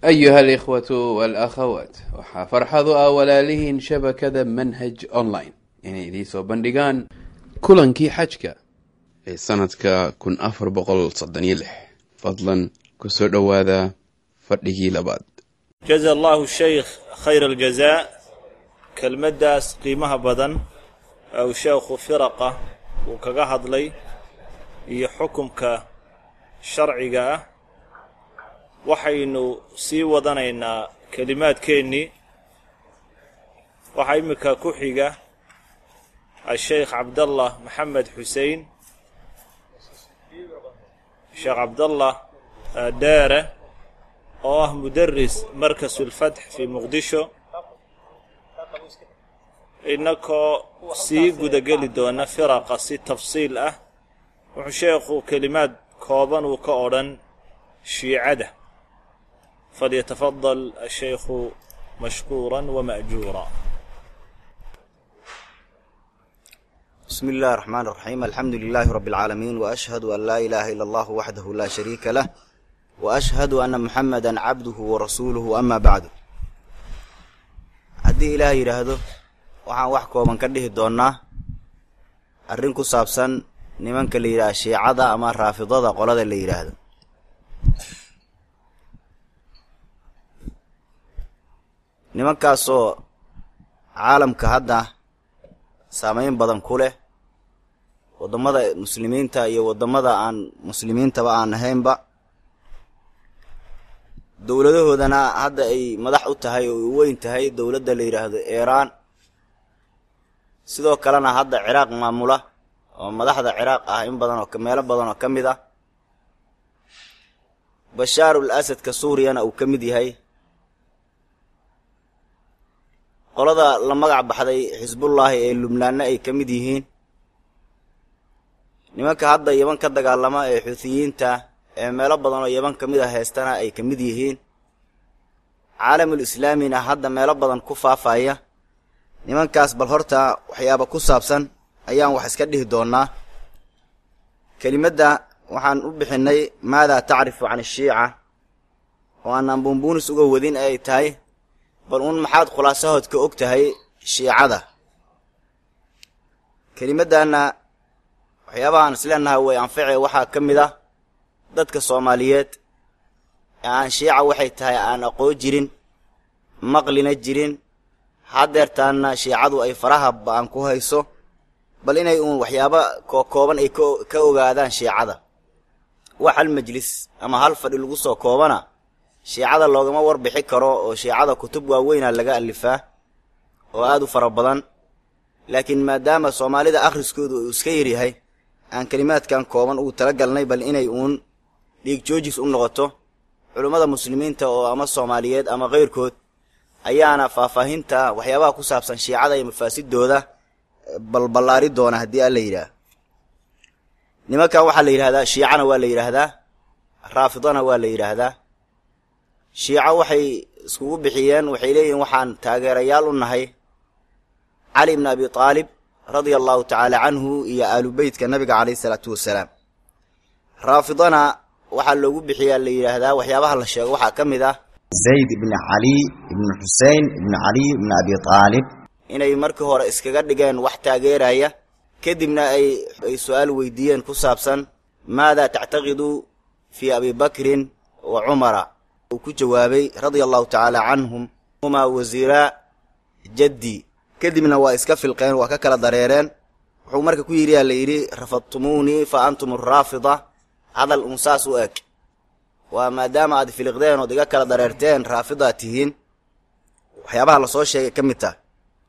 أيها الإخوة والأخوات waxaa farxadu ah walaalihiin shabakada manhaj online inay idiin soo bandhigaan kulankii xajka ee sanadka kun afar boqol soddon iyo lix fadlan kusoo dhowaada fadhigii labaad jaza allahu shaykh khayra aljazaa kelmaddaas qiimaha badan ou sheekhu firaqa uu kaga hadlay iyo xukumka sharciga ah waxaynu sii wadanaynaa kelimaadkeennii waxaa iminka ku xiga asheykh cabdallah maxamed xusein sheekh cabdallah dheere oo ah mudaris markasulfatx fii muqdisho innakoo sii gudageli doona firaqa si tafsiil ah wuxuu sheekhu kelimaad kooban uu ka odhan shiicada falyatafadal ashaykhu mashkuura wama'juura بسم الله الرحمن الرحيم الحمد لله رب العالمين وأشهد أن لا إله إلا الله وحده لا شريك له وأشهد أن محمدا عبده ورسوله أما بعد haddii ilaah yidhaahdo waxaan wax kooban ka dhihi doonnaa arrin ku saabsan nimanka la yidhaha shiicada ama raafidada qolada la yidhaahdo nimankaasoo caalamka hadda saameyn badan ku leh waddamada muslimiinta iyo waddamada aan muslimiintaba aan ahaynba dowladahoodana hadda ay madax u tahay oo u weyn tahay dowladda la yidhaahdo iiraan sidoo kalena hadda ciraaq maamula oo madaxda ciraaq ah in badan oo meelo badan oo ka mid ah bashaarul asadka suuriyana uu ka mid yahay qolada la magac baxday xisbullaahi ee lubnaanna ay ka mid yihiin nimanka hadda yeban ka dagaalama ee xuutiyiinta ee meelo badan oo yeban ka mid a heestana ay ka mid yihiin caalamul islaamina hadda meelo badan ku faafaya nimankaas bal horta waxyaaba ku saabsan ayaan wax iska dhihi doonnaa kelimadda waxaan u bixinnay maadaa tacrifu can ashiica oo aanaan buunbuunis uga wadin ay tahay bal uun maxaad khulaasahood ka og tahay shiicada kelimaddaanna waxyaabahaan isleenahay way anface waxaa ka mid ah dadka soomaaliyeed ee aan shiica waxay tahay aan aqoon jirin maqlina jirin haddeertaanna shiicadu ay faraha ba-an ku hayso bal inay uun waxyaaba kookooban ay ka ogaadaan shiicada wax hal majlis ama hal fadhi lagu soo koobana shiicada loogama warbixi karo oo shiicada kutub waaweyna laga alifaa oo aad u fara badan laakiin maadaama soomaalida akhriskoodu uu iska yaryahay aan kelimaadkan kooban ugu talagalnay bal inay uun dhiig joojis u noqoto culummada muslimiinta oo ama soomaaliyeed ama kayrkood ayaana faahfaahinta waxyaabaha ku saabsan shiicada iyo mafaasidooda balballaari doona haddii alla yidhaah nimankan waxaa la yidhahdaa shiicana waa la yidhaahdaa raafidana waa la yidhaahdaa shiico waxay iskugu bixiyeen waxay leeyihiin waxaan taageerayaal u nahay cali ibni abi taalib radia allahu tacaala canhu iyo aalu beytka nabiga calayhi isalaatu wasalaam raafidana waxaa loogu bixiyaa la yidhaahdaa waxyaabaha la sheego waxaa ka mid ah zayd ibni cali ibni xusein ibni cali ibni abi taalib inay markii hore iskaga dhigeen wax taageeraya kadibna ay ay su-aal weydiiyeen ku saabsan maada tactaqidu fii abi bakrin wa cumara uu ku jawaabay radia allahu tacaala canhum humaa wasiiraa jaddi kadibna waa iska filqeen waa ka kala dareereen wuxuu marka ku yidhi yaa la yidhi rafadtumuunii fa antum araafida hadal uun saas u eg waa maadaama aad filiqdeen ood iga kala dareerteen raafidaad tihiin waxyaabaha lasoo sheegay ka mid tah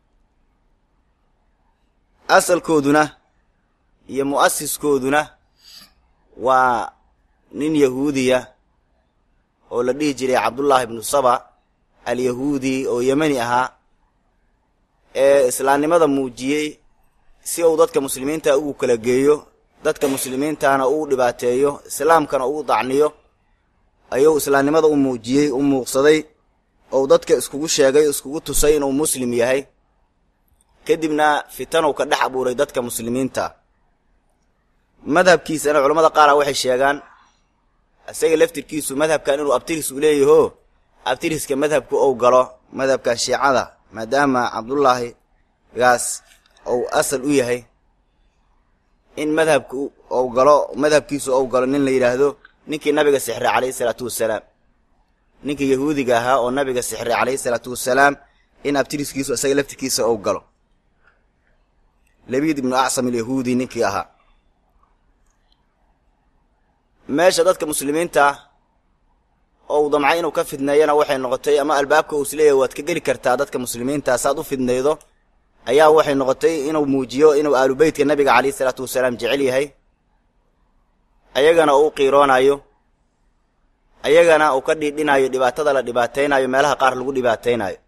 asalkooduna iyo mu'asiskooduna waa nin yahuudiya oo la dhihi jiray cabdullaahi ibnu saba alyahuudi oo yemani ahaa ee islaamnimada muujiyey si uu dadka muslimiinta ugu kala geeyo dadka muslimiintana uu dhibaateeyo islaamkana uu dacniyo ayuu islaamnimada u muujiyey u muuqsaday ou dadka iskugu sheegay iskugu tusay inuu muslim yahay kadibna fitanow ka dhex abuuray dadka muslimiinta madhabkiisana culammada qaara waxay sheegaan isaga laftirkiisu madhabkan inuu abtiris u leeyaho abtiriska madhabku ou galo madhabka shiicada maadaama cabdullaahi gaas ou asal u yahay in madhabku ou galo madhabkiisu ou galo nin la yidhaahdo ninkii nabiga sixray calayhi salaatu wasalaam ninkii yahuudiga ahaa oo nabiga sixray calayhi salaatu wasalaam in abtiriskiisu isaga laftirkiisa ou galo labiid ibnu acsam alyahuudi ninkii ahaa meesha dadka muslimiinta ou damcay inuu ka fidneeyana waxay noqotay ama albaabka uu isleeyahay waad ka geli kartaa dadka muslimiinta saad u fidnaydo ayaa waxay noqotay inuu muujiyo inuu aalubeytka nabiga calayhi salaatu wasalaam jecel yahay ayagana uu u qiiroonayo ayagana uu ka dhiidhinayo dhibaatada la dhibaataynayo meelaha qaar lagu dhibaataynayo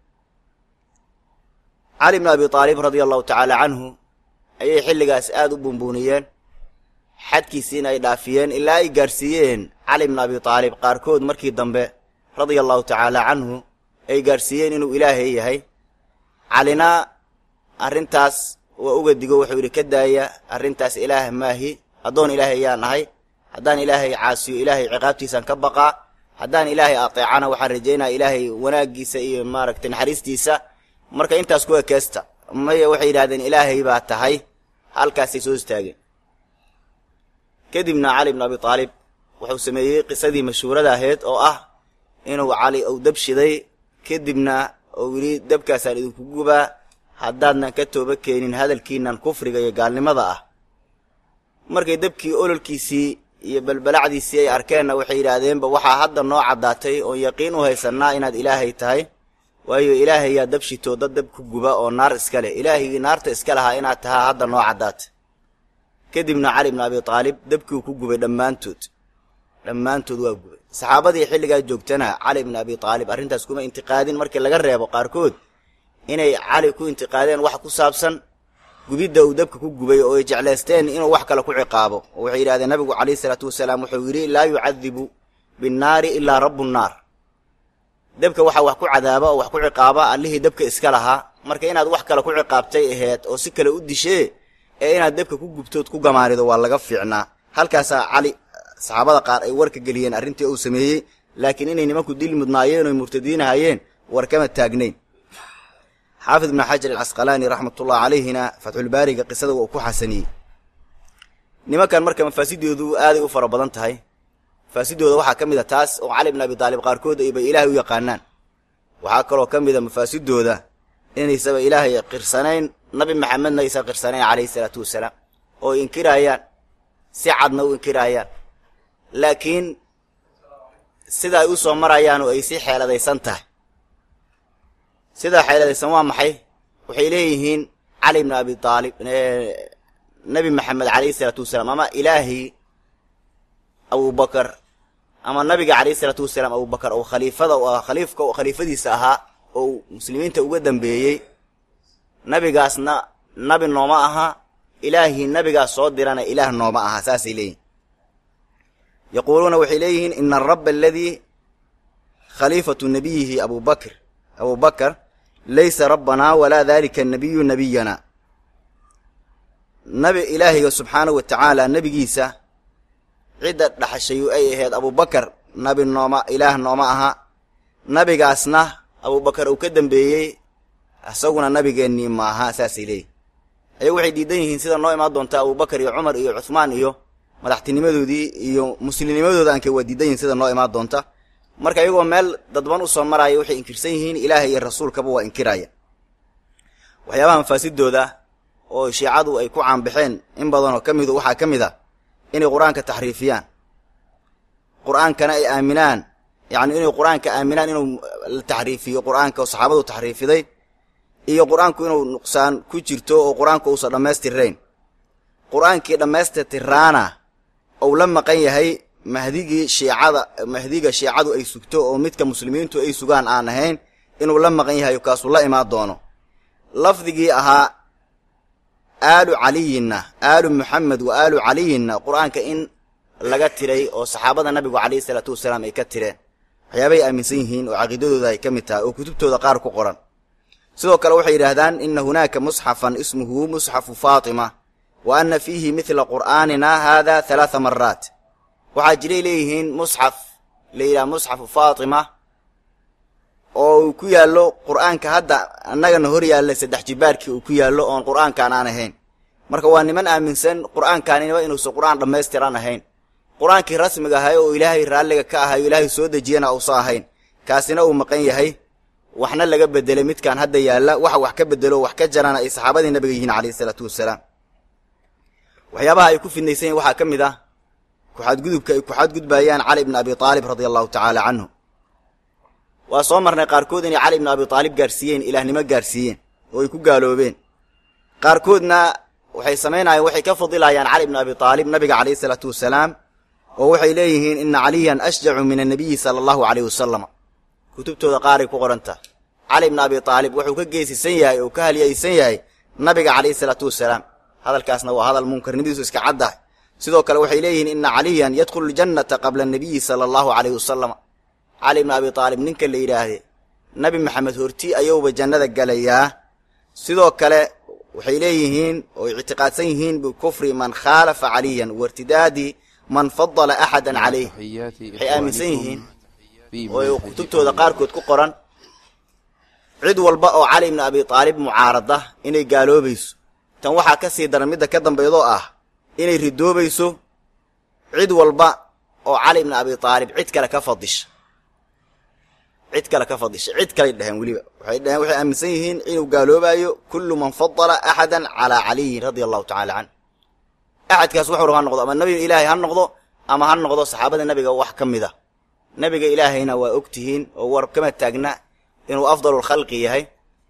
cali bnu abi aalib radia allahu tacaala canhu ayay xilligaas aada u buunbuuniyeen xadkiisiina ay dhaafiyeen ilaa ay gaadhsiiyeen cali bnu abi aalib qaarkood markii dambe radia allahu tacaala canhu ay gaadhsiiyeen inuu ilaahay yahay calina arrintaas waa uga digo wuxuu yidhi ka daaya arrintaas ilaah maahi addoon ilaahay ayaan ahay haddaan ilaahay caasiyo ilaahay ciqaabtiisaan ka baqaa haddaan ilaahay ateecana waxaan rajaynaya ilaahay wanaaggiisa iyo maaragtay naxariistiisa marka intaas ku ekeesta maya waxay yidhahdeen ilaahay baa tahay halkaasay soo istaageen kadibna cali bnu abi aalib wuxuu sameeyey qisadii mashhuurada ahayd oo ah inuu cali uu dab shiday kadibna uu yidhi dabkaasaan idinku gubaa haddaadnan ka tooba keenin hadalkiinan kufriga iyo gaalnimada ah markay dabkii ololkiisii iyo balbalacdiisii ay arkeenna waxay yidhaahdeenba waxaa hadda noo caddaatay oon yaqiin u haysannaa inaad ilaahay tahay waayo ilaahayaa dab shitoo dad dab ku guba oo naar iska leh ilaahigii naarta iska lahaa inaad tahaa hadda noo caddaatay kadibna cali bnu abi aalib dabkiiu ku gubay dhammaantood dhammaantood waa gubay saxaabadii xilligaa joogtana cali bnu abi aalib arrintaas kuma intiqaadin markii laga reebo qaarkood inay cali ku intiqaadeen wax ku saabsan gubidda uu dabka ku gubay oo ay jeclaysteen inuu wax kale ku ciqaabo oo waxay yidhahdeen nabigu calayhi salaatu wasalaam wuxuu yidhi laa yucadibu binnaari ilaa rabbu nnaar dabka waxaa wax ku cadaaba oo wax ku ciqaaba allihii dabka iska lahaa marka inaad wax kale ku ciqaabtay aheyd oo si kale u dishee ee inaad dabka ku gubtood ku gamaanido waa laga fiicnaa halkaasaa cali saxaabada qaar ay warka geliyeen arrintii uu sameeyey laakiin inay nimanku dil mudnaayeen oy murtadiinahayeen war kama taagnayn xaafid ibnu xajar alcasqalaani raxmatullahi calayhina fatxulbaariga qisada waa uu ku xasaniyey nimankan marka mafaasidoodu aaday u fara badan tahay mafaasidooda waxaa ka mid a taas oo cali bn abi taalib qaarkood aybay ilaahay u yaqaanaan waxaa kaloo ka mid a mafaasidooda inaysaba ilaahay qirsanayn nabi maxamedna aysan qirsanayn calayhi salaatu wasalaam oo inkiraayaan si cadna u inkiraayaan laakiin sida ay u soo marayaan oo ay si xeeladaysan tahay sidaa xeeladaysan waa maxay waxay leeyihiin cali bn abi aalib nabi maxamed calayhi salaatu wasalaam ama ilaahay abubakar ama nabiga calayhi salaatu wasalaam abubakar oo khaliifada khaliifka khaliifadiisa ahaa oo muslimiinta uga dambeeyey nabigaasna nabi nooma aha ilaahii nabigaas soo dirana ilaah nooma aha saasay leeyihin yaquuluuna waxay leeyihiin ina arabba aladii khaliifatu nabiyihi abubakr abubakar laysa rabbanaa walaa dalika nabiyu nabiyana nabi ilaahiga subxaanahu wa tacaala nebigiisa cidda dhaxashayu ay ahayd abubakar nabi nooma ilaah nooma aha nabigaasna abubakar uu ka dambeeyey isaguna nabigeennii maaha saasay leeyihin ayagu waxay diidan yihiin sida noo imaan doonta abubakar iyo cumar iyo cuhmaan iyo madaxtinimadoodii iyo muslimnimadooda aanka waa diidan yihin sida noo imaan doonta marka iyagoo meel dadban usoo maraya waxay inkirsan yihiin ilaahay iyo rasuulkaba waa inkiraya waxyaabaha mafaasidooda oo shiicadu ay ku caanbaxeen in badanoo ka midu waxaa ka mid a inay qur-aanka taxriifiyaan qur-aankana ay aaminaan yacni inay qur-aanka aaminaan inuu la taxriifiyo qur-aanka oo saxaabadu taxriifiday iyo qur-aanku inuu nuqsaan ku jirto oo qur-aanku uusan dhammaystirrayn qur-aankii dhammaystirtiraana ou la maqan yahay mahdigii shiicada mahdiga shiicadu ay sugto oo midka muslimiintu ay sugaan aan ahayn inuu la maqan yahay kaasuu la imaan doono lafdigii ahaa aalu caliyinna aalu muxamed wa aalu caliyinna qur-aanka in laga tiray oo saxaabada nabigu calayhi salaatu wasalaam ay ka tireen waxyaabay aaminsan yihiin oo caqiidadooda ay ka mid tahay oo kutubtooda qaar ku qoran sidoo kale waxay yidhaahdaan ina hunaaka musxafan ismuhu musxafu faatima wa ana fiihi midla qur'aanina haada halaatha maraat waxaa jiray leeyihiin musxaf la yidhaha musxafu faatima oo uu ku yaallo qur'aanka hadda annagana hor yaalla saddex jibaarkii uu ku yaallo oon qur'aankaan aan ahayn marka waa niman aaminsan qur'aankaanina inuusan qur'aan dhammaystiran ahayn qur'aankii rasmiga ahay oo ilaahay raalliga ka ahayo ilaahay soo dejiyana uusan ahayn kaasina uu maqan yahay waxna laga bedelay midkaan hadda yaalla waxa wax ka bedelo wax ka jarana ay saxaabadii nabiga yihiin calayhi isalaatu wasalaam waxyaabaha ay ku fidnaysan yihin waxaa ka mid ah kuxadgudubka ay kuxadgudbayaan cali ibni abi aalib radia allahu tacaala canhu waa soo marnay qaarkood inay cali ibni abi aalib gaarsiiyeen ilaahnimo gaarsiiyeen oo ay ku gaaloobeen qaarkoodna waxay samaynayaan waxay ka fadilayaan cali ibni abi aalib nabiga calayhi isalaatu wasalaam oo waxay leeyihiin ina caliyan ashjacu min annabiyi sala allahu caleyh wasalam kutubtooda qaaray ku qoranta cali ibni abi aalib wuxuu ka geesisan yahay oo ka halyaysan yahay nabiga calayhi isalaatu wasalaam hadalkaasna waa hadal munkarnimadiisu iska caddahay sidoo kale waxay leeyihiin ina caliyan yadkhulu ljannata qabla annabiyi sala allahu caleyh wasalam cali ibni abi aalib ninka la yidhaahde nabi maxamed horti ayuuba jannada gelayaa sidoo kale waxay leeyihiin oo ictiqaadsan yihiin bikufri man khaalafa caliyan wairtidaadi man fadala axadan calayh waxay aaminsan yihiin oo kutubtooda qaarkood ku qoran cid walba oo cali ibni abi aalib mucaarada inay gaaloobayso tan waxaa ka sii daran midda ka dambaydoo ah inay ridoobayso cid walba oo cali ibni abi aalib cid kale ka fadisha cid kale ka fadisha cid kaley dheheen weliba waxay dheheen waxay aaminsan yihiin inuu gaaloobayo kullu man fadala axadan calaa caliyin radia allahu tacala canh axadkaas wuxuu raba ha noqdo ama nabi ilaahay ha noqdo ama ha noqdo saxaabada nabiga wax ka mid a nabiga ilaahayna waa og tihiin oo war kama taagna inuu afdalulkhalqi yahay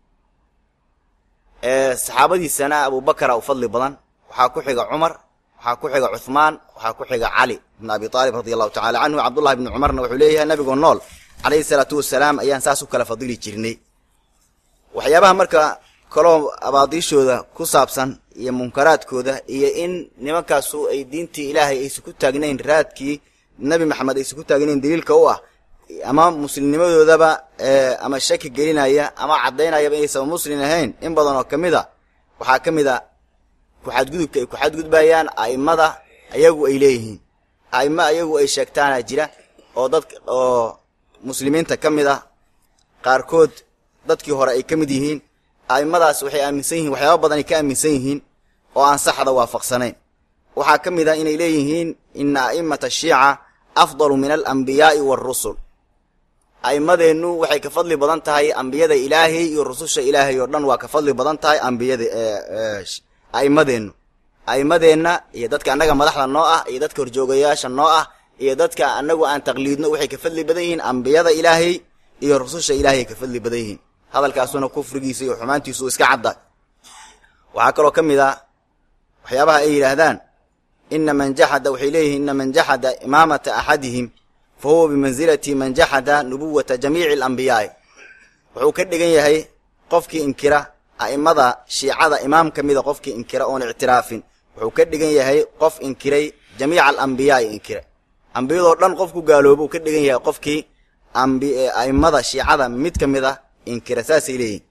saxaabadiisana abubakara u fadli badan waxaa ku xiga cumar waxaa ku xiga cuhmaan waxaa ku xiga cali ibn abi aalib radi allahu tacala canhu cabdullahi bni cumarna wuxuu leeyahay nabigoo nool calayhi salaatu wasalaam ayaan saas u kala fadili jirnay waxyaabaha marka kaloo abaadiishooda ku saabsan iyo munkaraadkooda iyo in nimankaasu ay diintii ilaahay aysan ku taagnayn raadkii nebi maxamed aysan ku taagnayn daliilka u ah ama muslimnimadoodaba ama shaki gelinaya ama caddaynayaba inaysan muslim ahayn in badan oo ka mid a waxaa ka mid a kuxadgudubka ay kuxadgudbayaan a'immada ayagu ay leeyihiin a'immo ayagu ay sheegtaana jira oo dad oo muslimiinta ka mid ah qaarkood dadkii hore ay ka mid yihiin a'immadaas waxay aaminsan yihiin waxyaaba badan ay ka aaminsan yihiin oo aan saxda waafaqsanayn waxaa ka mid ah inay leeyihiin ina a'immata ashiica afdalu min alambiyaa'i waarusul a'immadeennu waxay ka fadli badan tahay ambiyada ilaahay iyo rususha ilaahay oo dhan waa ka fadli badan tahay ambiyada a'immadeennu a'immadeenna iyo dadka annaga madaxda noo ah iyo dadka horjoogayaasha noo ah iyo dadka annagu aan taqliidno waxay ka fadli badan yihiin ambiyada ilaahay iyo rususha ilaahay ka fadli badan yihiin hadalkaasuna kufrigiisa iyo xumaantiisu iska cadda waxaa kaloo ka mid ah waxyaabaha ay yidhaahdaan ina man jaxada waxay leeyihiin ina man jaxada imaamata axadihim fa huwa bimansilati man jaxada nubuwata jamiici alambiyaai wuxuu ka dhigan yahay qofkii inkira a'immada shiicada imaam ka mida qofkii inkira oon ictiraafin wuxuu ka dhigan yahay qof inkiray jamiica alambiyaai inkira ambiyadoo dhan qofku gaaloobo uu ka dhigan yahay qofkii a'immada shiicada mid ka mid a inkira saasay leeyihin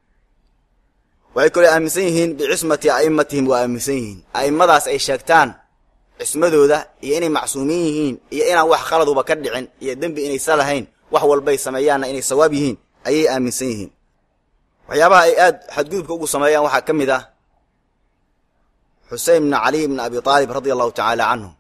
waxay kaloo aaminsan yihiin bicismati a'immatihim waa aaminsan yihiin a'immadaas ay sheegtaan cismadooda iyo inay macsuumiin yihiin iyo inaan wax khaladuba ka dhicin iyo dembi inaysa lahayn wax walbay sameeyaanna inay sawaab yihiin ayay aaminsan yihiin waxyaabaha ay aad xadgudubka ugu sameeyaan waxaa ka mid ah xusein bna caliy bna abi aalib radia allahu tacaala canhu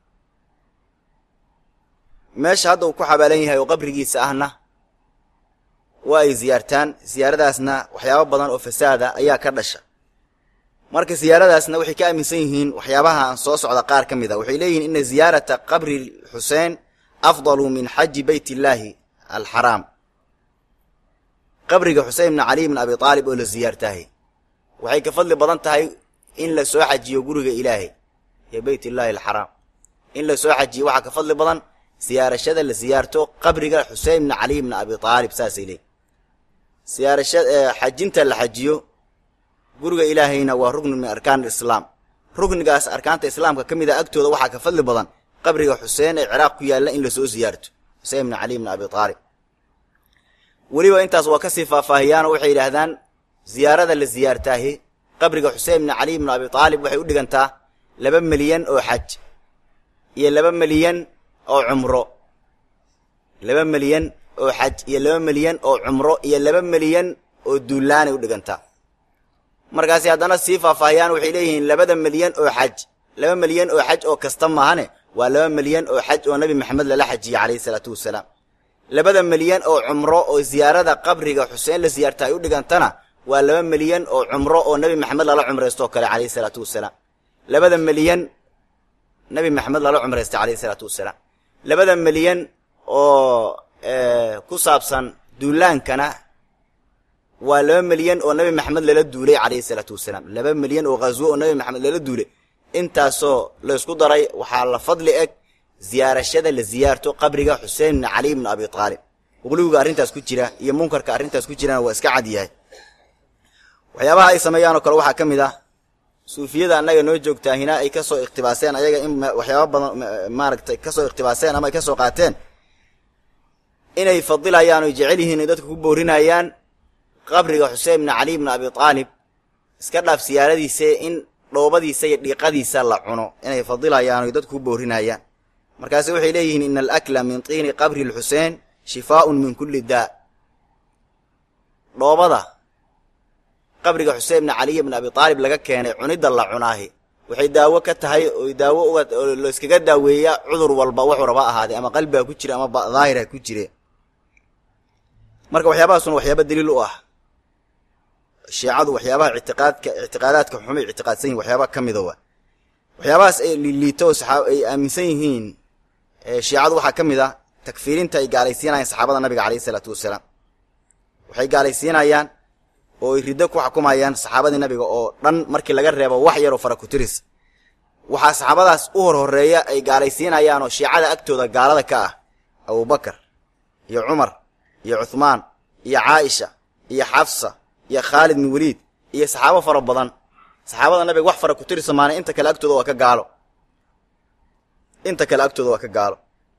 meesha hadda uu ku xabaalan yahay oo qabrigiisa ahna waa ay ziyaartaan siyaaradaasna waxyaabo badan oo fasaada ayaa ka dhasha marka siyaaradaasna waxay ka aaminsan yihiin waxyaabaha aan soo socda qaar ka mid a waxay leeyihiin ina ziyaarata qabri xuseen afdalu min xaji beyt illaahi alxaraam qabriga xusein bna caliy bna abi aalib oo la siyaartaahay waxay ka fadli badan tahay in la soo xajiyo guriga ilaahay iyo beyt illaahi alxaraam in la soo xajiyo waxaa ka fadli badan siyaarashada la siyaarto qabriga xusein bna caliy bna abi aalib saasay leeyihin siyaarasha xajinta la xajiyo guriga ilaahayna waa rugni min arkaan alislaam rugnigaas arkaanta islaamka ka mid a agtooda waxaa ka fadli badan qabriga xuseen ee ciraaq ku yaalla in lasoo siyaarto xusein bna caliy bna abi aalib weliba intaas waa kasii faahfaahiyaanoo waxay yidhaahdaan ziyaarada la siyaartaahi qabriga xusein bna caliy bna abi aalib waxay u dhigantaa laba milyan oo xaj iyo laba milyan oo cumro laba milyan oo xaj iyo laba milyan oo cumro iyo laba milyan oo duulaanay u dhigantaa markaasi haddana sii faahfaahiyaan waxay leeyihiin labada milyan oo xaj laba milyan oo xaj oo kasta maahane waa laba milyan oo xaj oo nebi maxamed lala xajiyey calayhi salaatu wasalaam labada milyan oo cumro oo ziyaarada qabriga xuseen la siyaarta ay u dhigantana waa laba milyan oo cumro oo nebi maxamed lala cumraystooo kale calayhi salaatu wasalaam labada milyan nebi maxamed lala cumraystay calayhi salaatu wasalaam labada milyan oo ku saabsan duulaankana waa laba milyan oo nebi maxamed lala duulay calayhi salaatu wasalaam laba milyan oo ghaswo oo nebi maxamed lala duulay intaasoo laysku daray waxaa la fadli eg ziyaarashada la ziyaarto qabriga xuseen ibni cali ibni abi aalib uqliwiga arrintaas ku jira iyo munkarka arrintaas ku jirana waa iska cad yahay waxyaabaha ay sameeyaanoo kale waxaa ka mid ah suufiyada annaga noo joogtaa hina ay kasoo ikhtibaaseen ayaga in waxyaaba badan maaragtay kasoo ikhtibaaseen ama ay kasoo qaateen inay fadilayaan oy jecel yihiin ay dadka ku boorinayaan qabriga xuseen ibni cali ibni abi aalib iska dhaaf siyaaradiise in dhoobadiisa iyo dhiiqadiisa la cuno inay fadilayaan oy dadku ku boorinayaan markaase waxay leeyihiin ina alakla min tiini qabri lxuseen shifaaun min kulli daa dhoobada qabriga xuseen ibni caliy ibni abi aalib laga keenay cunidda la cunaahi waxay daawo ka tahay oy daawo uga layskaga daaweeya cudur walba wuxuu raba ahaadee ama qalbiga ku jira ama daahira ku jire marka waxyaabahaasuna waxyaaba daliil u ah shiicadu waxyaabaha ictiqaadka ictiqaadaadka xumay ictiqaadsan yihin waxyaabaha ka mida wa waxyaabahaas ay liiliito oo saxaab ay aaminsan yihiin shiicadu waxaa ka mid ah takfiirinta ay gaalaysiinayaan saxaabada nabiga calayhi isalaatu wasalaam waxay gaalaysiinayaan oo ay riddo ku xukumayaan saxaabadii nabiga oo dhan markii laga reebo wax yaroo fara kutiris waxaa saxaabadaas u hor horeeya ay gaalaysiinayaan oo shiicada agtooda gaalada ka ah abubakar iyo cumar iyo cuhmaan iyo caaisha iyo xafsa iyo khaalid bin weliid iyo saxaabo fara badan saxaabada nabiga wax fara kutirisa maana inta kale agtooda waa ka gaalo inta kale agtooda waa ka gaalo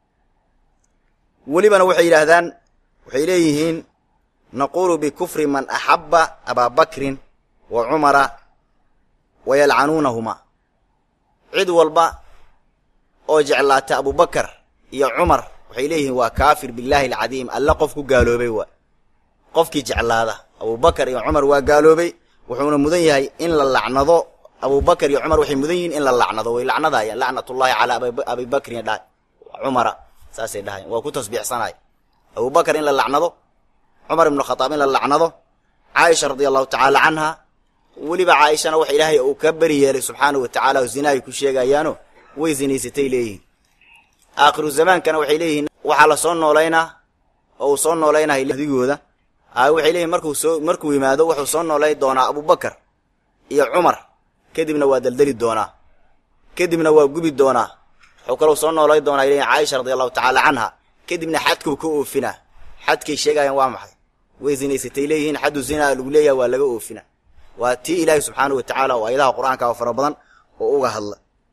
welibana waxay yidhaahdaan waxay leeyihiin naquulu bikufri man axabba abaa bakrin wa cumara wa yalcanuunahuma cid walba oo jeclaata abubakar iyo cumar waxay leeyihiin waa kaafir billaahi alcadiim alle qof ku gaaloobay waa qofkii jeclaada abubakar iyo cumar waa gaaloobay wuxuuna mudan yahay in la lacnado abubakar iyo cumar waxay mudan yihiin in la lacnado way lacnadayaan lacnatullaahi calaa abibakrin dhahay cumara saasay dhahayan waa ku tasbiixsanay abubakar in la lacnado cumar ibnu khataab in la lacnado caaisha radia allahu tacaala canha weliba caaishana waxa ilaahay uu ka beri yeelay subxaanahu wa tacaala oo zina ay ku sheegayaano way zinaysatay leeyihiin aakhiru zamaankana waxay leeyihiin waxaa la soo noolaynaa oo uu soo noolaynaya adigooda a waxay leeyihin markuu soo markuu yimaado wuxuu soo noolay doonaa abubakar iyo cumar kadibna waa daldeli doonaa kadibna waa gubi doonaa wuxuu kalou soo noolay doonaa ay leeyihin caaisha radi allahu tacaala canha kadibna xadkuu ka oofinaa xadkay sheegayaan waa maxay way zinaysatay leeyihiin xaddu zinaa lagu leeyaha waa laga oofina waa tii ilaahi subxaanahu wa tacaala oo ayadaha qur-aanka oo fara badan oo uga hadla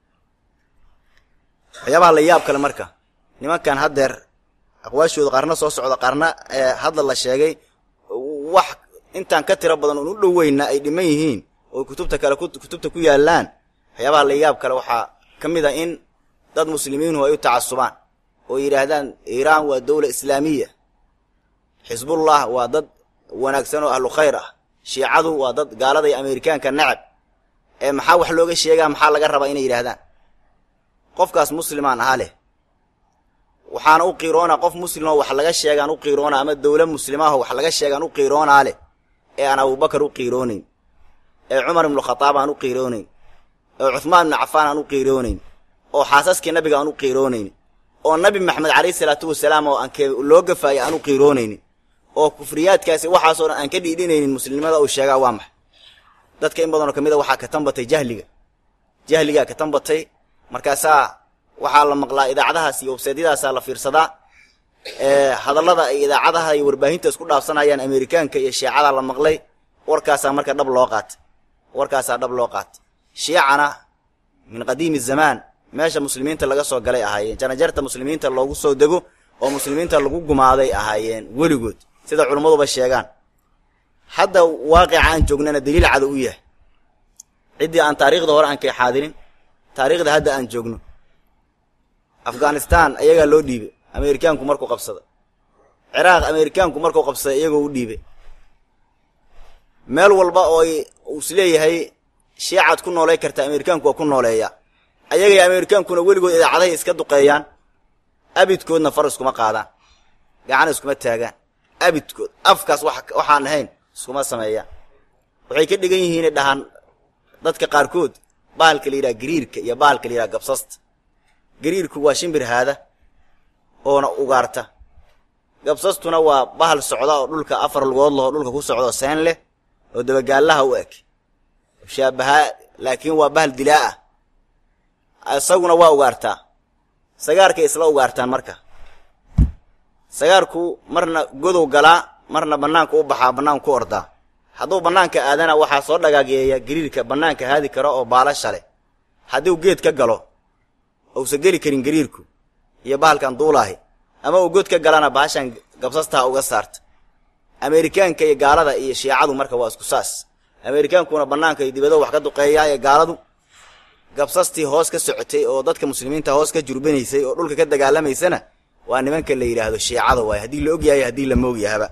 waxyaabaha la yaab kale marka nimankan haddeer aqwaashooda qaarna soo socda qaarna hadda la sheegay wax intaan ka tiro badan oon u dhoweyna ay dhiman yihiin oo kutubta kale kutubta ku yaalaan waxyaabaha la yaab kale waxaa ka mid a in dad muslimiinu ay u tacasubaan oo yidhaahdaan iiraan waa dowla islaamiya xisbullah waa dad wanaagsan oo ahlu khayr ah shiicadu waa dad gaalada iyo ameerikaanka nacab ee maxaa wax looga sheegaa maxaa laga rabaa inay yidhaahdaan qofkaas muslimaan ahaa leh waxaana u qiiroonaa qof muslimoo wax laga sheegaan u qiiroonaa ama dowla muslimaaho wax laga sheegaan u qiiroonaa leh ee aan abubakar u qiiroonayn ee cumar ibnu khataab aan u qiiroonayn ee cuhmaan ibnu cafaan aan u qiiroonayn oo xaasaskii nabiga aan u qiiroonayn oo nabi maxamed calayhi salaatu wasalaam oo aan loo gafaayay aan u qiiroonaynin oo kufriyaadkaasi waxaasoo dhan aan ka dhiidhinaynin muslimnimada uu sheegaa waa maxay dadka in badanoo ka mid a waxaa ka tanbatay jahliga jahligaa ka tanbatay markaasaa waxaa la maqlaa idaacadahaas iyo websaydyadaasaa la fiirsadaa hadallada ay idaacadaha iyo warbaahinta isku dhaafsanayaan ameerikaanka iyo shiicada la maqlay warkaasaa marka dhab loo qaatay warkaasaa dhab loo qaatay shiicana min qadiimi zamaan meesha muslimiinta laga soo galay ahaayeen janajarta muslimiinta loogu soo dego oo muslimiinta lagu gumaaday ahaayeen weligood sida culimmaduba sheegaan hadda waaqica aan joognana daliil cada u yahay ciddii aan taariikhda hore aan kay xaadirin taariikhda hadda aan joogno afghanistan ayagaa loo dhiibay ameerikaanku markuu qabsada ciraaq amerikaanku markuu qabsaday iyagoo u dhiibay meel walba oo uu isleeyahay shiicaad ku noolay karta amerikaanku waa ku nooleeya ayagay amerikaankuna weligood idaacadahay iska duqeeyaan abidkoodna far iskuma qaadaan gacana iskuma taagaan abidkood afkaas waxaan ahayn iskuma sameeyaan waxay ka dhigan yihiinay dhahaan dadka qaarkood bahalka la yidhaha gariirka iyo bahalka la yidhaha gabsasta gariirku waa shimbir haada oona ugaarta gabsastuna waa bahal socda oo dhulka afar lugood laho dhulka ku socda oo seen leh oo dabagaallaha u eg shaabahaa laakiin waa bahal dilaa ah isaguna waa ugaartaa sagaarkay isla ugaartaan marka sagaarku marna godow galaa marna bannaanka u baxaa bannaanka ku ordaa hadduu bannaanka aadana waxaa soo dhagaageeya gariirka bannaanka haadi kara oo baalasha leh hadduu geed ka galo uusa geli karin gariirku iyo bahalkan duulaahi ama uu god ka galana bahashan gabsastaha uga saarta amerikaanka iyo gaalada iyo shiicadu marka waa isku saas amerikaankuna bannaanka iyo dibado wax ka duqeeyaa ee gaaladu gabsastii hoos ka socotay oo dadka muslimiinta hoos ka jurbanaysay oo dhulka ka dagaalamaysana waa nimanka la yidhaahdo shiicada waaye haddii la ogyahay haddii la moogyahaba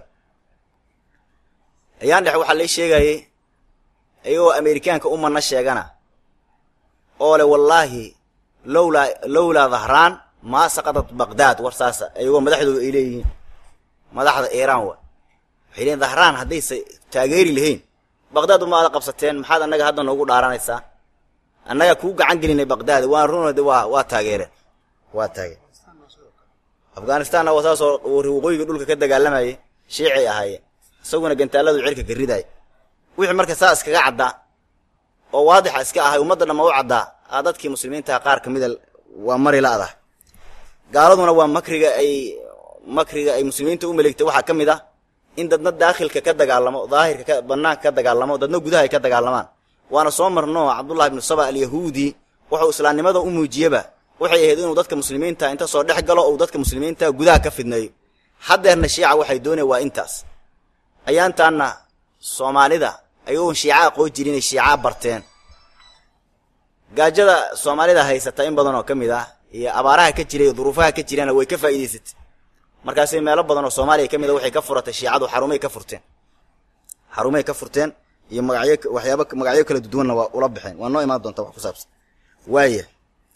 ayaan dhex waxaa lay sheegayay iyagoo amerikaanka u manna sheegana oo le wallaahi lowlaa lowlaa dhahraan maa saqadat baqdaad war saasa iyagoo madaxdooda ay leeyihiin madaxda iiraan wa waxay leeyiin dhahraan haddaysa taageeri lahayn baqdaad uma aada qabsateen maxaad annaga hadda noogu dhaaranaysaa annaga kuu gacan gelinay baqdaad waan runode waa waa taageereen waa taageen afghanistanna waa saasoo waqooyiga dhulka ka dagaalamayay shiicay ahaayeen isaguna gantaaladu cirka ka ridaaya wixii marka saa iskaga caddaa oo waadixa iska ahay ummadda dhamma u caddaa a dadkii muslimiintaha qaar ka mida waa mari la-dah gaaladuna waa makriga ay makriga ay muslimiinta u maleegtay waxaa ka mid ah in dadna daakhilka ka dagaalamo daahirka ka banaanka ka dagaalamo dadna gudaha ay ka dagaalamaan waana soo marno cabdullahi ibnu saba alyahuudi wuxuu islaamnimada u muujiyeba waxay ahayd inuu dadka muslimiinta inta soo dhex galo ou dadka muslimiinta gudaha ka fidneeyo haddeerna shiica waxay doonaya waa intaas ayaantaanna soomaalida ayagoon shiica aqoon jirin inay shiica barteen gaajada soomaalida haysata in badan oo ka mid ah iyo abaaraha ka jira iyo duruufaha ka jirana way ka faa'iidaysatay markaasay meelo badan oo soomaaliya ka mid a waxay ka furatay shiicadu xarumay ka furteen xarumay ka furteen iyo magacyo waxyaaba magacyo kala duduwanna waa ula baxeen waa noo imaan doonta wax ku saabsan waaya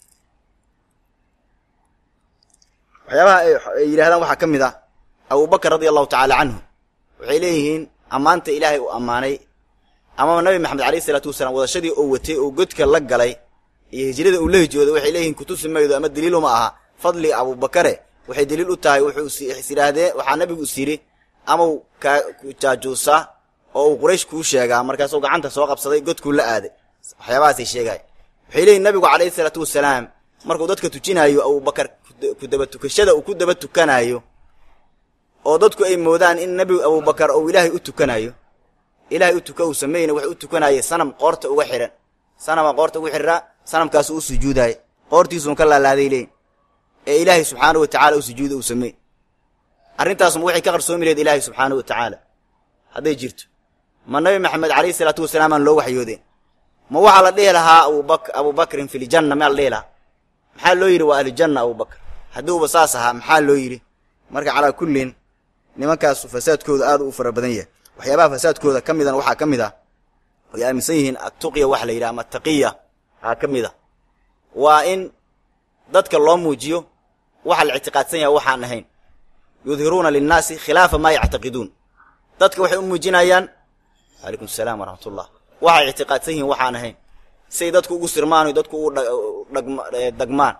waxyaabaha ay yidhahdaan waxaa ka mid ah abubakar radia allahu tacaala canhu waxay leeyihiin ammaanta ilaahay uu ammaanay ama nabi maxamed alayh isalaatu wasalaam wadashadii oo watay oo godka la galay iyo hijrada uu la hijooday waxay leeyihiin kutusi maydo ama daliiluma aha fadliga abubakare waxay daliil u tahay wuxuu is yidhaahdee waxaa nabigu is yidhi amau kaa jaajuusaa oo uu quraysh kuu sheegaa markaasuu gacanta soo qabsaday godkuu la aaday waxyaabahaasay sheegaay waxay leeyihin nabigu calayhi isalaatu wasalaam markuu dadka tujinaayo abubakar kudaba tukashada uu ku daba tukanaayo oo dadku ay moodaan in nebigu abubakar uu ilaahay u tukanayo ilaahay u tuka uu sameeyna wax u tukanaayay sanam qoorta uga xihan sanama qoorta ugu xidhaa sanamkaasu u sujuudaaya qoortiisuun ka laalaaday leeyin ee ilaahay subxaanau wa tacala u sujuuda uu sameey arrintaasma waxay ka qarsoomi laheyd ilaahay subxaanau wa tacaala hadday jirto ma nabi maxamed calayhi isalaatu wasalaam aan loo waxyoodeen ma waxaa la dhihi lahaa abubak abubakrin fi ljanna maa la dhihi lahaa maxaa loo yidhi waa ahlujanna abubakar hadduuba saas ahaa maxaa loo yidhi marka calaa kullin nimankaasu fasaadkooda aad u fara badan yahay waxyaabaha fasaadkooda ka midana waxaa ka mid ah ay aaminsan yihiin attuqya waxa la yidhaha ama ataqiya aa ka mid a waa in dadka loo muujiyo waxa la ictiqaadsan yahay waxaan ahayn yudhiruuna linnaasi khilaafa maa yactaqiduun dadka waxay u muujinayaan calaykum asalaam waraxmatullah waxay ictiqaadsan yihiin waxaan ahayn siay dadku ugu sirmaan dadku ugu dagmaan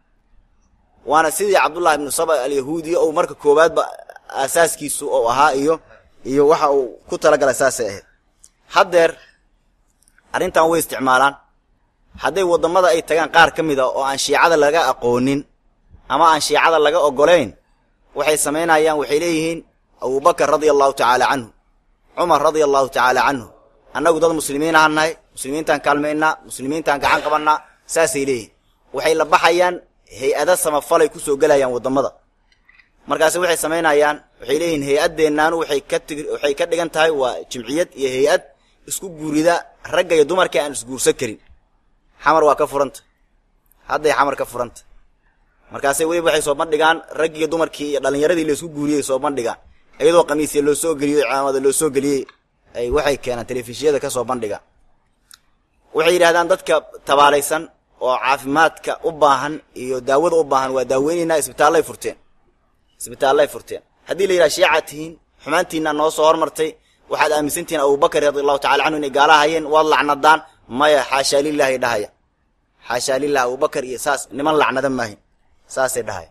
waana sidii cabdullahi ibnu saba alyahuudi ou marka koowaadba aasaaskiisu ou ahaa iyo iyo waxa uu ku talagalay saasay ahayd haddeer arrintan way isticmaalaan hadday waddamada ay tagaan qaar ka mid a oo aan shiicada laga aqoonin ama aan shiicada laga oggolayn waxay samaynayaan waxay leeyihiin abubakar radia allahu tacaala canhu cumar radia allahu tacaala canhu annagu dad muslimiin ahaan nahay muslimiintaan kaalmaynaa muslimiintaan gacan qabannaa saasay leeyihin waxay la baxayaan hay-ada samafalay ku soo gelayaan waddamada markaasi waxay samaynayaan waxay leeyihiin hay-addeennaanu waxay ka tig waxay ka dhigan tahay waa jimciyad iyo hay-ad isku guurida ragga iyo dumarka aan isguursan karin xamar waa ka furanta hadday xamar ka furanta markaasay weliba waxay soo bandhigaan raggii dumarkii iyo dhallinyaradii laysku guuriyey soo bandhigaan iyadoo qamiisya loo soo geliyey cimaamada loo soo geliyey ay waxay keenaan telefishiyada ka soo bandhigaan waxay yidhahdaan dadka tabaalaysan oo caafimaadka u baahan iyo daawada u baahan waa daaweynaynaa isbitaallay furteen isbitaallay furteen haddii la yidhaha shiicaad tihiin xumaantiina noo soo hormartay waxaad aaminsantihiin abubakar radi allahu tacala canhu inay gaala hayeen waad lacnadaan maya xaashaa lilahi dhahaya xaashaa lilah abubakar iyo saas niman lacnada maahin saasay dhahaya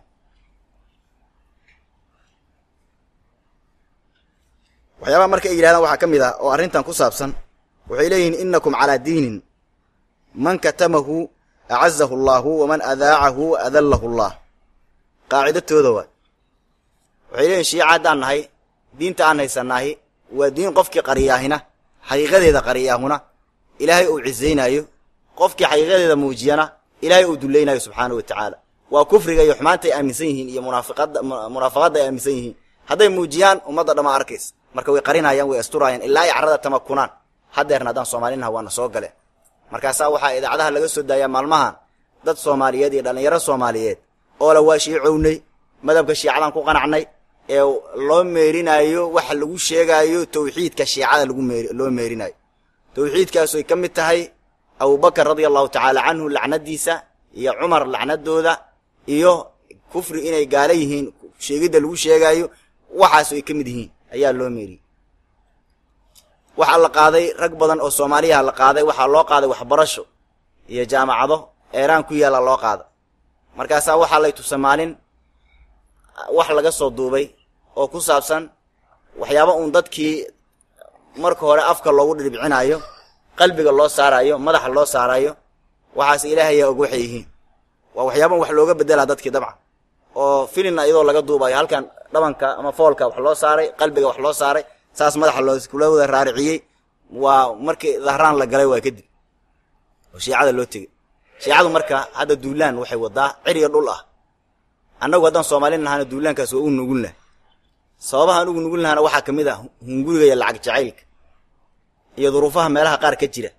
waxyaabaha marka ay yidhahdaan waxaa ka mid ah oo arrintan ku saabsan waxay leeyihiin inakum calaa diinin man katamahu acazahu allahu waman adaacahu adallahu allah qaacidatooda waa waxay leeyihin shiica haddaan nahay diinta aan haysanaahi waa diin qofkii qariyaahina xaqiiqadeeda qariyaahuna ilaahay uu cisaynaayo qofkii xaqiiqadeeda muujiyana ilaahay uu dullaynaayo subxaana wa tacaala waa kufriga iyo xumaanta ay aaminsan yihiin iyo munaafiqada munaafaqadda ay aaminsan yihiin hadday muujiyaan ummadda dhammaa arkaysa marka way qarinayaan way asturaayaan ilaa ay carrada tamakunaan haddeerna haddaan soomaalinaha waana soo galeen markaasaa waxaa idaacadaha laga soo daayaa maalmahan dad soomaaliyeed iyo dhallinyaro soomaaliyeed oo la waa shiicownay madhabka shiicadan ku qanacnay ee loo meerinaayo waxa lagu sheegaayo tawxiidka shiicada lagu meer loo meerinaayo tawxiidkaasu ay ka mid tahay abubakar radia allahu tacaala canhu lacnadiisa iyo cumar lacnadooda iyo kufri inay gaala yihiin sheegidda lagu sheegaayo waxaasu ay ka mid yihiin ayaa loo meeriyey waxaa la qaaday rag badan oo soomaaliyaha la qaaday waxaa loo qaaday waxbarasho iyo jaamacado eeraan ku yaalla loo qaada markaasaa waxaa lay tusa maalin wax laga soo duubay oo ku saabsan waxyaaba uun dadkii marka hore afka loogu dhiribcinaayo qalbiga loo saaraayo madaxa loo saaraayo waxaas ilaahayaa og waxay yihiin waa waxyaaban wax looga bedelaa dadkii dabcan oo filina iyadoo laga duubayo halkan dhabanka ama foolka wax loo saaray qalbiga wax loo saaray saas madaxa looskula wada raariciyey waa markii dahraan la galay waa kadib oo shiicada loo tegey shiicadu marka hadda duulaan waxay wadaa ciriga dhul ah annagu haddaan soomaalin nahana duulaankaas waa u nugul laha sababahaan ugu nugul lahana waxaa ka mid ah hunguriga iyo lacag jacaylka iyo duruufaha meelaha qaar ka jira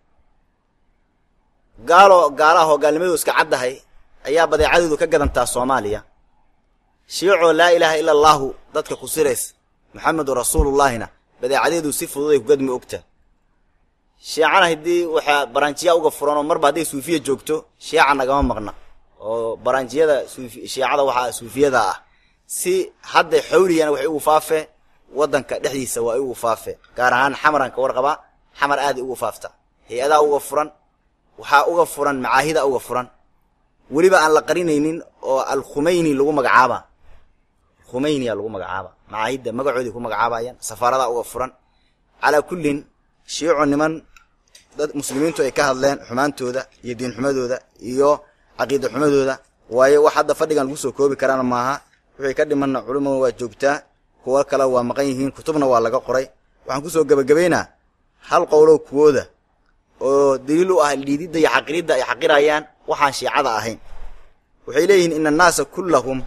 gaalo gaalaha oo gaalnimadu iska caddahay ayaa badeecadoodu ka gadantaa soomaaliya shiicoo laa ilaaha ila allaahu dadka ku sirays maxamedun rasuulullaahina badeecadeedu si fudud ay kugadmi ogtaa shiicana haddii waxaa baranjiya uga furan oo marba hadday suufiya joogto shiica nagama maqna oo baranjiyada suufi shiicada waxaa suufiyada ah si hadda xawligana waxay ugu faafee waddanka dhexdiisa waa ugu faafee gaar ahaan xamaran ka warqabaa xamar aaday ugu faafta hay-adaa uga furan waxaa uga furan macaahida uga furan weliba aan la qarinaynin oo alkhumeyni lagu magacaaba khumeyniya lagu magacaaba macaahidda magacoodii ku magacaabayaan safaaradaa uga furan calaa kullin shiico niman dad muslimiintu ay ka hadleen xumaantooda iyo diinxumadooda iyo caqiida xumadooda waayo wax hadda fadhigan lagu soo koobi karaana maaha wixii ka dhimanna culimadu waa joogtaa kuwo kale waa maqan yihiin kutubna waa laga qoray waxaan kusoo gebagabaynaa hal qowlow kuwooda oo daliil u ah liididda iyo xaqiridda ay xaqirayaan waxaan shiicada ahayn waxay leeyihiin ina annaasa kullahum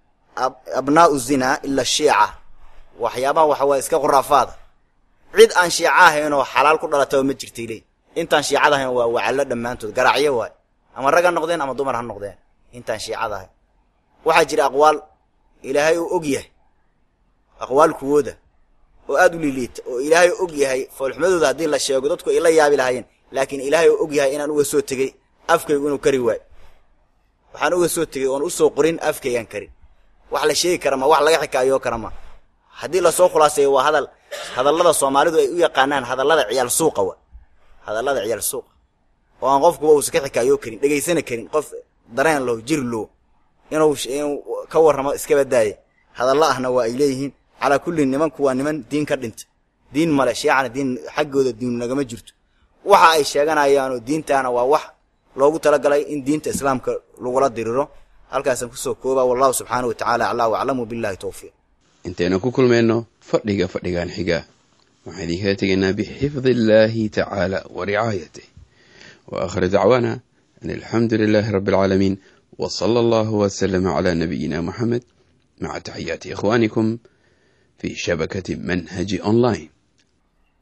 abnaa'u zinaa ila shiica waxyaabaha waxa waa iska khuraafaada cid aan shiica ahayn oo xalaal ku dhalataba ma jirtay leey intaan shiicada ahayn waa wacallo dhammaantood garaacyo waay ama rag ha noqdeen ama dumar ha noqdeen intaan shiicada ahayn waxaa jira aqwaal ilaahay uu og yahay aqwaal kuwooda oo aada u liliita oo ilaahay og yahay foolxumadooda haddii la sheego dadku ay la yaabi lahaayeen laakiin ilaahay uu og yahay inaan uga soo tegey afkaygu inuu kari waayo waxaan uga soo tegey oon usoo qorin afkaygaan karin wax la sheegi kara ma wax laga xikaayoo kara ma haddii lasoo khulaaseeyo waa hadal hadallada soomaalidu ay u yaqaanaan hadallada ciyaal suuqa wa hadallada ciyaal suuqa oo aan qofkuba uusa ka xikaayoo karin dhegaysana karin qof dareen low jir low inuu inuu ka warramo iskaba daaya hadallo ahna waa ay leeyihiin calaa kulli nimanku waa niman diin ka dhinta diin male shiicana diin xaggooda diin nagama jirto waxa ay sheeganayaanoo diintaana waa wax loogu talagalay in diinta islaamka lagula diriro halkaasaan kusoo koobaa wallahu subxaana wa tacala aclaa waclamu billahi towfiiq intaynu ku kulmayno fadhiga fadhigan xiga waxaan idinkaga tegaynaa bixifdi illaahi tacaala wa ricaayatih wa aakhir dacwaana an alxamdu lilaahi rabbi alcaalamiin wa sala allahu wasalama calaa nabiyina moxamed maca taxiyaati ikhwaanikum fi shabakati manhaji online